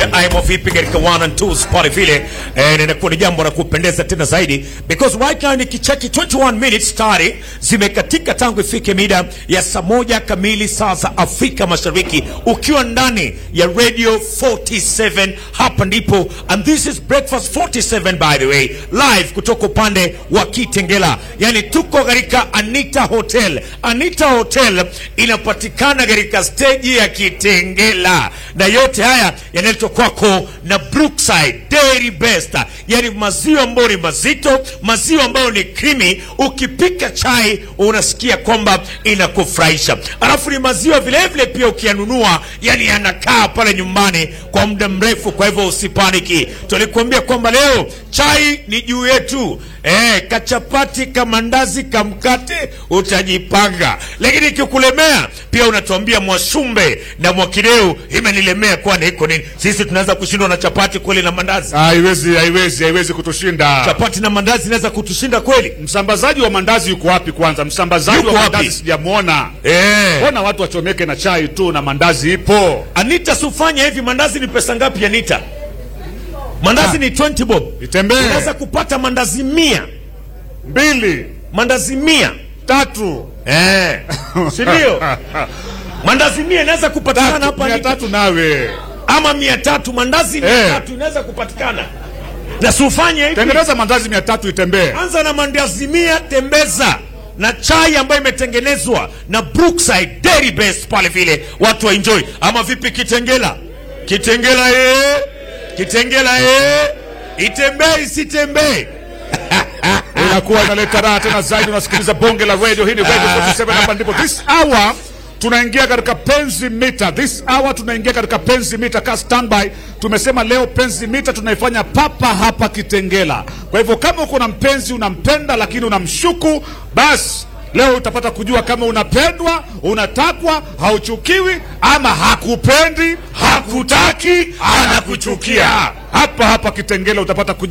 imo vipi katika one and two pale vile eh, na inakuwa ni jambo la kupendeza tena zaidi because right now nikicheki 21 minutes tayari zimekatika tangu ifike mida ya saa moja kamili saa za Afrika Mashariki, ukiwa ndani ya Radio 47 hapa ndipo, and this is Breakfast 47 by the way, live kutoka upande wa Kitengela, yani tuko katika Anita Hotel. Anita Hotel inapatikana katika steji ya Kitengela, na yote haya yanaletwa kwako na Brookside Dairy Best, yani maziwa ambayo ni mazito, maziwa ambayo ni krimi. Ukipika chai unasikia kwamba inakufurahisha, alafu ni maziwa vile vile pia ukiyanunua, yani yanakaa pale nyumbani kwa muda mrefu. Kwa hivyo usipaniki, tulikuambia kwamba leo chai ni juu yetu. Eh, kachapati kamandazi kamkate utajipanga, lakini ikikulemea pia unatuambia Mwashumbe na Mwakideu imenilemea, kwani iko nini? Sisi tunaweza kushindwa na chapati kweli na mandazi? Haiwezi, haiwezi, haiwezi kutushinda. Chapati na mandazi inaweza kutushinda kweli? Msambazaji wa mandazi yuko wapi kwanza? Msambazaji Yuko wa wapi? mandazi sijamwona. Eh. Mbona watu wachomeke na chai tu na mandazi ipo? Anita, sufanya hivi. Mandazi ni pesa ngapi Anita? Mandazi Ah. ni 20 bob. Itembee. Unaweza kupata mandazi mia, Mbili, mandazi mia tatu. eh, si ndio? Mandazi mia inaweza kupatikana hapa Mia Anita. tatu nawe. ama mia tatu mandazi mia Eh. tatu inaweza kupatikana na sufanye hivi Tengeneza mandazi mia tatu itembee. anza na mandazi mia tembeza na chai ambayo imetengenezwa na Brookside Dairy Best pale vile watu wa enjoy ama vipi kitengela kitengela eh kitengela eh itembee isitembee Inakuwa inaleta raha tena zaidi. Unasikiliza bonge la radio, hii ni radio 47 hapa ndipo. This hour tunaingia katika penzi mita. This hour tunaingia katika penzi mita. Ka standby. Tumesema leo penzi mita tunaifanya papa hapa Kitengela. Kwa hivyo kama uko na mpenzi unampenda, lakini unamshuku, basi leo utapata kujua kama unapendwa, unatakwa, hauchukiwi, ama hakupendi, hakutaki, anakuchukia. Hapa hapa Kitengela utapata kujua